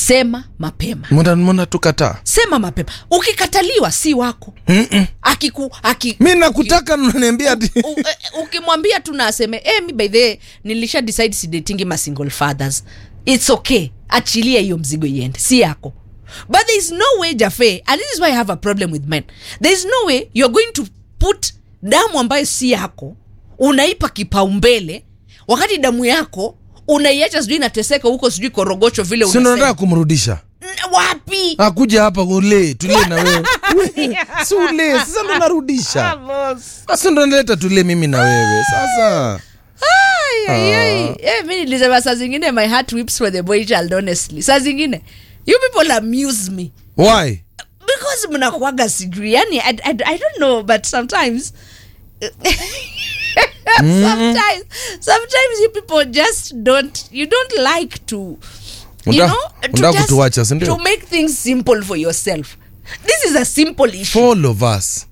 sema mapema mbona mbona tukataa sema mapema ukikataliwa si wako akiku aki, mi nakutaka naniambia ati U- eh, ukimwambia tu na aseme eh, mi by the way, nilisha decide sidatingi ma single fathers its okay achilia hiyo mzigo iende si yako but there is no way jafe and this is why i have a problem with men there is no way you're going to put damu ambayo si yako unaipa kipaumbele wakati damu yako unaiacha sijui inateseka huko sijui korogocho vile si ndo nataka unasema kumrudisha N- wapi akuja hapa ule tulie na wewe We, si ule sasa ndo narudisha sasa ndo naleta tulie mimi na wewe sasa Ai, ai, ai. Eh, mi nilisema saa zingine my heart weeps for the boy child honestly saa zingine you people amuse me why because mnakuaga sijui yani I, I, i don't know but sometimes sometimes sometimes you people just don't you don't like to you Unataka- know to, unataka just- kutuacha, si ndio? to make things simple for yourself this is a simple issue for all of us